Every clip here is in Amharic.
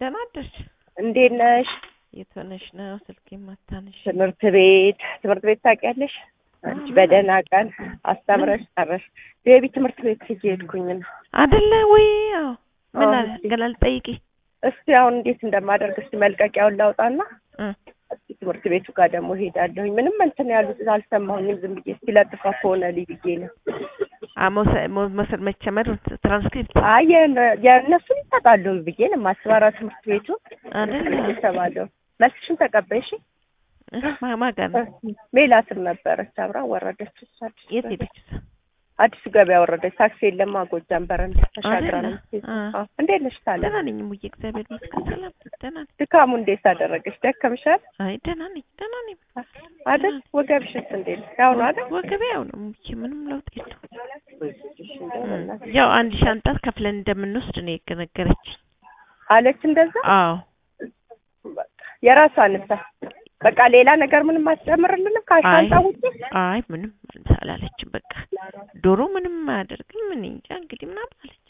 ደህና አደርሽ? እንዴት ነሽ? የት ሆነሽ ነው ስልክ የማታነሽ? ትምህርት ቤት ትምህርት ቤት ታውቂያለሽ? አንቺ በደህና ቀን አስተምረሽ ጨረሽ። ቤቢ ትምህርት ቤት ሂጅ ሄድኩኝ ነው። አይደለ ወይ? አዎ። ምን አዎ፣ አለ እስኪ። ገና ልጠይቂ። እስቲ አሁን እንዴት እንደማደርግ እስቲ መልቀቂያውን ላውጣና እ እስቲ ትምህርት ቤቱ ጋር ደግሞ ሄዳለሁኝ። ምንም እንትን ያሉት አልሰማሁኝም። ዝም ብዬ እስቲ ለጥፋ ከሆነ ልይ ብዬ ነው። አ መውሰ- መው- መውሰድ መቸመር ትራንስክሪፕት አይ የነ- የእነሱን ይሰጣለሁ ብዬ ነው የማስበራ ትምህርት ቤቱ አይደለ? ይሰባለሁ። መልስሽን ተቀበይሽ? እ ማ- ማን ጋር ነው? ሜላትም ነበረች አብራ ወረደች። እሷ አዲስ የት ገበያ- ሄደች? እሷ? አዲሱ ገበያ ወረደች። ታክሲ የለማ ጎጃም በረንዳ ተሻግራ ነው አይደለ? የምትሄደው። አ። አዎ። እንዴት ነሽ ታለ ደህና ነኝ ሙዬ፣ እግዚአብሔር ይመስገን ሰላም ነኝ፣ ደህና ነኝ። ድካሙ እንዴት አደረገች? ደከምሻል አይ ደህና ነኝ፣ ደህና ነኝ። አይደል? ወገብሽስ እንዴት ነው? ያው ነው አይደል? ወገቤ ያው ነው ሙዬ፣ ምንም ለውጥ የለውም። እሺ፣ እንደው እ በእናትሽ። ያው አንድ ሻንጣ ከፍለን እንደምንወስድ ነው የነገረችኝ። አለች እንደዛ። አዎ በቃ የራሷን እሳ በቃ ሌላ ነገር ምንም አትጨምርልንም ከሻንጣ አይ ውጪ? አይ ምንም አላለችም። በቃ ዶሮ ምንም አያደርግም። እኔ እንጃ እንግዲህ ምናምን አለች።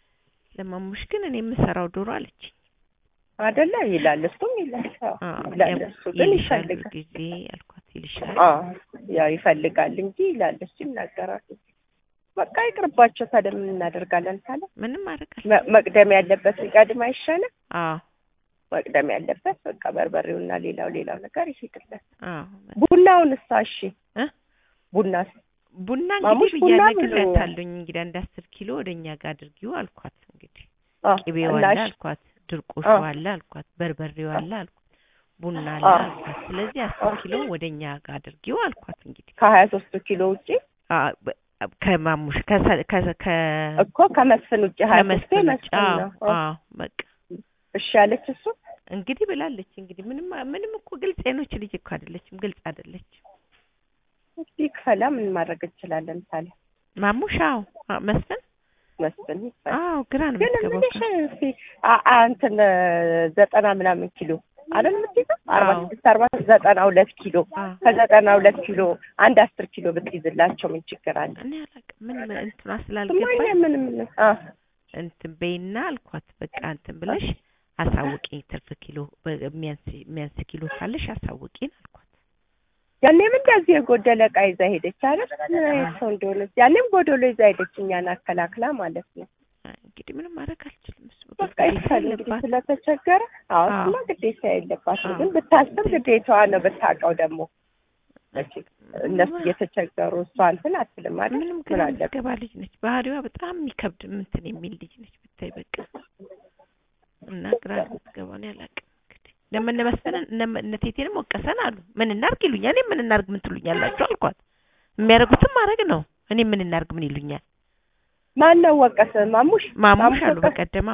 ለማሙሽ ግን እኔ የምሰራው ዶሮ አለች። አይደለ ይላል፣ እሱም ይላል። አዎ፣ አዎ ይላል። ያው እሱ ግን ይልሻል ይፈልጋል። ጊዜ ያልኳት ይልሻል። አዎ ያው ይፈልጋል እንጂ ይላል፣ እሱ ይናገራል። በቃ ይቅርባቸው። ታዲያ ምን እናደርጋለን ታለ ምንም አደርጋለሁ። መ- መቅደም ያለበት ሊቀድም አይሻልም? አዎ መቅደም ያለበት በቃ በርበሬውና ሌላው ሌላው ነገር ይሄድለት። አዎ ቡናውን እሳ እሺ እ ቡና ቡና ማሙሽ እንግዲህ ቡና ብያ ብዙ- ነግሬያታለሁኝ። እንግዲህ አንድ አስር ኪሎ ወደ እኛ ጋር አድርጊው አልኳት። እንግዲህ አ ቅቤው እና አለ እሺ፣ አልኳት፣ ድርቆሹ አ አለ አልኳት፣ በርበሬው አለ አልኳት፣ ቡና አለ አ አልኳት። ስለዚህ አ አስር ኪሎ ወደ እኛ ጋር አድርጊው አልኳት። እንግዲህ ከሀያ ሶስቱ ኪሎ ውጪ አ በ- ከማሙሽ ከሰ- ከ- ከ እኮ ከመስፍን ውጪ ሀያ ሶስቱ ከመስፍን ውጭ መስፍን አዎ ነው። አ አዎ በቃ እሺ አለች እሱ እንግዲህ ብላለች። እንግዲህ ምንም ምንም እኮ ግልጽ የኖች ልጅ እኮ አይደለችም፣ ግልጽ አይደለችም። እስኪ ክፈላ ምን ማድረግ እንችላለን ታለ ማሙሽ አዎ አ- መስፍን መስፍን ይክፈል። አዎ ግራ ነው ግን የምትገባው ምንሽ እኮ። እስኪ አ- አ- እንትን ዘጠና ምናምን ኪሎ አይደል የምትይዘው? አርባ አዎ ስድስት አርባ ዘጠና ሁለት ኪሎ አዎ ከዘጠና ሁለት ኪሎ አንድ አስር ኪሎ ብትይዝላቸው ምን ችግር አለ? እኔ አላውቅም ምን ምን እንትኗ እማዬ ስላልገባኝ ምንም አ እንትን በይና አልኳት። በቃ እንትን ብለሽ አሳውቂኝ፣ ትርፍ ኪሎ በ- የሚያንስ የሚያንስ ኪሎ ካለሽ አሳውቂኝ አልኳት። ያኔም እንደዚህ የጎደለ ዕቃ ይዛ ሄደች አይደል? ምን አይነት ሰው እንደሆነች ያኔም ጎደሎ ይዛ ሄደች እኛን አከላክላ ማለት ነው። አይ እንግዲህ ምንም ማድረግ አልችልም። እሱ በቃ ግዴታ ይቻል እንግዲህ የለባት። ስለተቸገረ፣ አዎ አዎ እሱማ ግዴታ የለባትም። አዎ ግን ብታስብ ግዴታዋ ነው። ብታውቀው ደግሞ መቼ እነሱ እየተቸገሩ እሷ እንትን አትልም አይደል? ምንም ምን ግራ አለበት? የምትገባ ልጅ ነች። ባህሪዋ በጣም የሚከብድ እንትን የሚል ልጅ ነች ብታይ በቃ እና ግራ የምትገባ ነው ያላቅም እንግዲህ ለምን እነ መስፍንን እነ እነ ቴቴንም ወቀሰን አሉ። ምን እናርግ ይሉኛል። እኔ ምን እናርግ ምን ትሉኛላችሁ አልኳት። የሚያደርጉትም ማድረግ ነው። እኔ ምን እናርግ ምን ይሉኛል። ማን ነው ወቀሰ? ማሙሽ ማሙሽ አሉ ወቀሰ? በቀደማ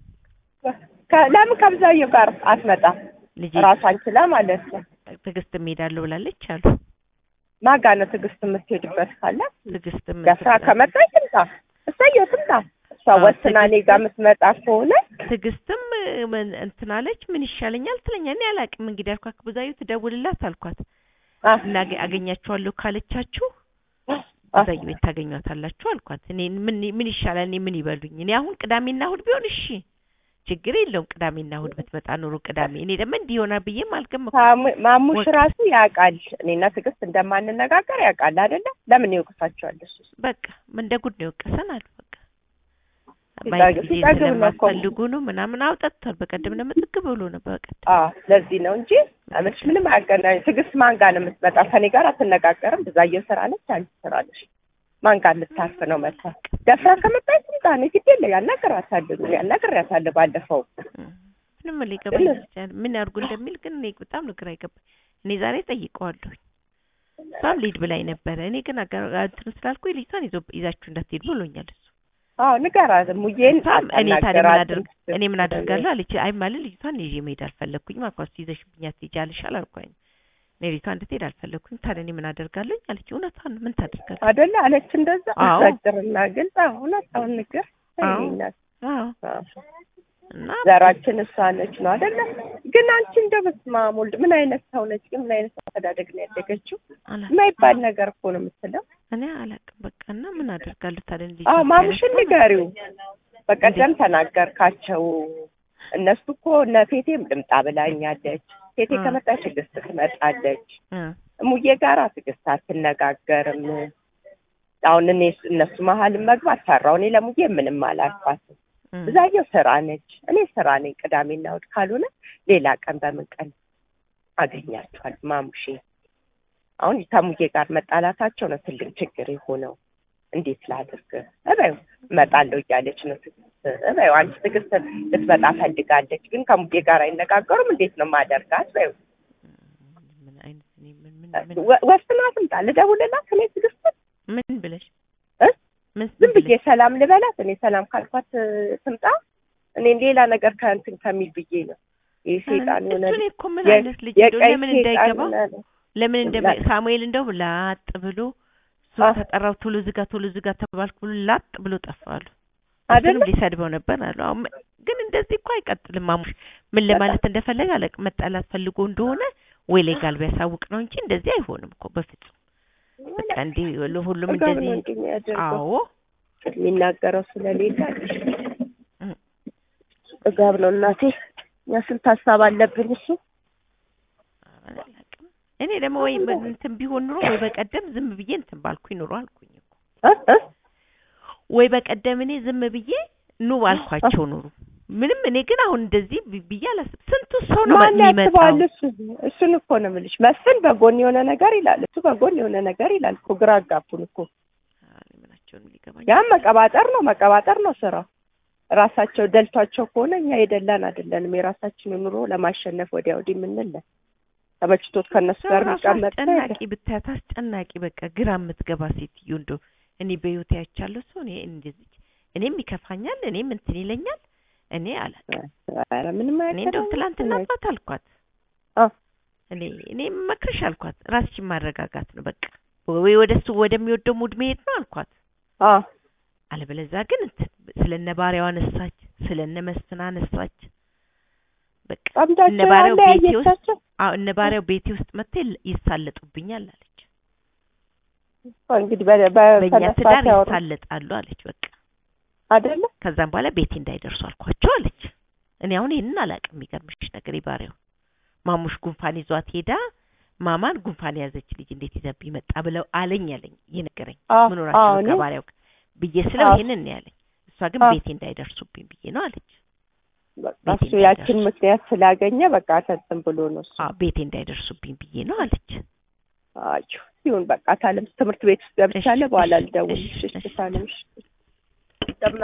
ከ- ለምን ከብዛየው ጋር አትመጣም? ልጄ ራሷን ችላ ማለት ነው። ትዕግስት እሄዳለሁ ብላለች አሉ። ማጋ ነው ትዕግስት የምትሄድበት ካለ ትዕግስት ደፍራ ከመጣች ትምጣ። እሰየው ትምጣ። እሷ አዎ፣ ወስና እኔ ጋር የምትመጣ ከሆነ ትዕግስትም ምን እንትን አለች። ምን ይሻለኛል ትለኛ። እኔ አላቅም እንግዲህ አልኳት። ብዙአዩ ትደውልላት አልኳት አ እና አገኛችኋለሁ ካለቻችሁ አ ብዙአዩ ቤት ታገኟታላችሁ አልኳት። እኔ ምን ምን ይሻላል? እኔ ምን ይበሉኝ? እኔ አሁን ቅዳሜና እሑድ ቢሆን እሺ ችግር የለውም። ቅዳሜና እሑድ ብትመጣ ኑሮ ቅዳሜ እኔ ደግሞ እንዲህ ይሆናል ብዬም አልገመኩም። ማሙ- ማሙሽ ወቅ- ራሱ ያውቃል እኔና ትዕግስት እንደማንነጋገር ያውቃል አይደለ? ለምን ይወቅሳቸዋል እሱ? በቃ እንደ ጉድ ነው የወቀሰን አሉ። በቃ ሲጠግብ- ማየት ጊዜ ሲጠግብ ነው እኮ። ስለማትፈልጉ ነው ምናምን አውጠጥቷል። በቀደም ደግሞ ጥግ ብሎ ነው በቀደም አዎ ለዚህ ነው እንጂ አመች ምንም አያገናኝ። ትዕግስት ማን ጋር ነው የምትመጣ? ከኔ ጋር አትነጋገርም። ብዛየው ስራ ነች፣ አንቺ ስራ ነሽ። ማን ጋር ልታርፍ ነው መጣ? ደፍራ ከመጣች ትምጣ። እኔ ግድ የለ ያናግራታለሁ፣ ያናግሬያታለሁ ባለፈው እም፣ ምንም ሊገባኝ ይችላል። ምን ያርጉ እንደሚል ግን እኔ በጣም ነው ግራ የገባኝ። እኔ ዛሬ ጠይቀዋለሁ። እሷም ሊድ ብላኝ ነበረ። እኔ ግን አጋ- እንትን ስላልኩ ልጅቷን ይዞ ይዛችሁ እንዳትሄዱ ብሎኛል እሱ። አዎ ንገራት። ሙዬን እሷም እኔ ታዲያ ምን አታናግራትም። አደርግ እኔ ምን አደርጋለሁ አለች። አይ ማለት ልጅቷን ይዤ መሄድ አልፈለግኩኝም አልኳት። ይዘሽብኝ አትሄጃለሽ አላልኳኝ። እኔ ልጅቷ እንድትሄድ አልፈለግኩኝ። ታዲያ እኔ ምን አደርጋለሁኝ አለች። እውነቷን ነው። ምን ታደርጋለች? አይደለ አለች። እንደዛ አዎ። አጭርና ግልጽ እውነታውን ንገር። አዎ። ይሄናል። አዎ አዎ። እና ዘራችን እሷ ነች ነው አይደለ? ግን አንቺ እንደው በስመ አብ ወልድ ምን አይነት ሰው ነች? ግን ምን አይነት አስተዳደግ ነው ያደገችው? አላ- የማይባል ነገር እኮ ነው የምትለው። እኔ አላውቅም በቃ እና ምን አደርጋለሁ ታዲያ ልጅ አዎ ማሙሽን ንገሪው። በቀደም ተናገርካቸው እነሱ እኮ እነ ቴቴም ልምጣ ብላኛለች። ቴቴ እ። ከመጣች ትዕግስት ትመጣለች። እ እሙዬ ጋር ትዕግስት አትነጋገርም። አሁን እኔ እነሱ መሀል መግባት ፈራው። እኔ ለሙዬ ምንም አላልኳትም። እ ብዛየው ስራ ነች፣ እኔ ስራ ነኝ። ቅዳሜና እሑድ ካልሆነ ሌላ ቀን በምን ቀን አገኛቸዋል? ማሙሼ አሁን ከሙዬ ጋር መጣላታቸው ነው ትልቅ ችግር የሆነው። እንዴት ላድርግ? እበዩ እመጣለሁ እያለች ነው ትዕግስት። እበዩ አንቺ ትዕግስት ልትመጣ ፈልጋለች፣ ግን ከሙዬ ጋር አይነጋገሩም። እንዴት ነው ማደርጋት? በዩ ምን አይነት እኔ ምን ምን ምን ወ- ወስና ትምጣ። ልደውልላት እኔ ትዕግስት ምን ብለሽ እ? ምን ዝም ብዬ ብለሽ? ሰላም ልበላት። እኔ ሰላም ካልኳት እ፣ ትምጣ። እኔም ሌላ ነገር ከእንትን ከሚል ብዬ ነው ይህ ሴጣን የሆነ እሱ እኔ እኮ ምን የ- አይነት ልጅ እንደው የቀይ ለምን ሴጣን እንዳይገባው ምናምን። ለምን እንደ ላ- ሳሙኤል እንደው ላጥ ብሎ እሱ አ- ተጠራው ቶሎ ዝጋ ቶሎ ዝጋ ተባልኩ ብሎ ላጥ ብሎ ጠፋሉ። አይደለም? እሱንም ሊሰድበው ነበር አሉ። አሁን ም- ግን እንደዚህ እኮ አይቀጥልም። ማሙሽ ምን ለማለት እንደፈለገ አላውቅም። መጣላት ፈልጎ እንደሆነ ወይ ሌጋል ቢያሳውቅ ነው እንጂ እንደዚህ አይሆንም እኮ በፍጹም። በቃ እንዲህ ሁሉም ጥጋብ ነው እንደዚህ እንጂ የሚያደርገው። አዎ የሚናገረው ስለሌለ እ። ጥጋብ ነው እናቴ። እኛ ስንት ሀሳብ አለብን። እሱ አላውቅም። እኔ ደግሞ ወይ እንትን ቢሆን ኑሮ ወይ በቀደም ዝም ብዬ እንትን ባልኩኝ ኑሮ አልኩኝ እኮ እ? እ? ወይ በቀደም እኔ ዝም ብዬ ኑ ባልኳቸው ኑሩ። ምንም እኔ ግን አሁን እንደዚህ ብ- ብዬ አላስብ። ስንቱ ሰው ነው ማን የሚመጣው? ያስበዋል? እሱ እሱን እኮ ነው የምልሽ። መስፍን በጎን የሆነ ነገር ይላል፣ እሱ በጎን የሆነ ነገር ይላል እኮ። ግራ አጋቡን እኮ። አይ፣ ምናቸውንም ሊገባኝ ያም መቀባጠር ነው መቀባጠር ነው ስራው። ራሳቸው ደልቷቸው ከሆነ እኛ የደላን አይደለንም። የራሳችንን ኑሮ ለማሸነፍ ወዲያ ወዲህ የምንለ ተመችቶት ከእነሱ ሰው ጋር ራሱ የሚቀመጥ ሰው የለም። አስጨናቂ ብታያት አስጨናቂ በቃ ግራ የምትገባ ሴትዮ እንደው እኔ በህይወት ያቻለሁ ሰው እኔ እንደዚህ እኔም ይከፋኛል፣ እኔም እንትን ይለኛል። እኔ አላውቅም። ኧረ ምንም እኔ እንደው አያገባኝም። ትላንትና አባት አልኳት አ እኔ እኔ መክርሽ አልኳት ራስሽን ማረጋጋት ነው በቃ ወይ ወደ እሱ ወደሚወደው ሙድ መሄድ ነው አልኳት። አ አለበለዚያ ግን እንትን ስለነ ባሪያው አነሳች፣ ስለነ መስፍን አነሳች። በቃ እነ ጠምዳቸው ባሪያው ቤቴ ውስጥ ያለያየቻቸው አዎ እነ ባሪያው ቤቴ ውስጥ መጥተው ይል- ይሳለጡብኛል አለች። እንግዲህ በ- በእኛ በተነሳ ትዳር ሲያወሩ ይሳለጣሉ አለች። በቃ አይደለ ከዛም በኋላ ቤቴ እንዳይደርሱ አልኳቸው አለች። እኔ አሁን ይህንን አላውቅም። የሚገርምሽ ነገር የባሪያው ማሙሽ ጉንፋን ይዟት ሄዳ ማማን ጉንፋን የያዘች ልጅ እንዴት ይዘብኝ መጣ ብለው አለኝ አለኝ እየነገረኝ አ ምን አ ሆናችሁ ነው እኔ ከባሪያው ጋር ብዬ ስለው አዎ። ይሄንን ነው ያለኝ። እሷ ግን አዎ። ቤቴ እንዳይደርሱብኝ ብዬ ነው አለች። በቃ ቤቴ እሱ ያችን እንዳይደርሱ። ምክንያት ስላገኘ በቃ ተንትን ብሎ ነው እሱ አዎ ቤቴ እንዳይደርሱብኝ ብዬ ነው አለች። አዩ ይሁን በቃ ታለም ትምህርት ቤት ውስጥ ገብቻለሁ። እሺ፣ በኋላ እሺ፣ ልደውልልሽ። እሺ፣ እሺ ታለም እሺ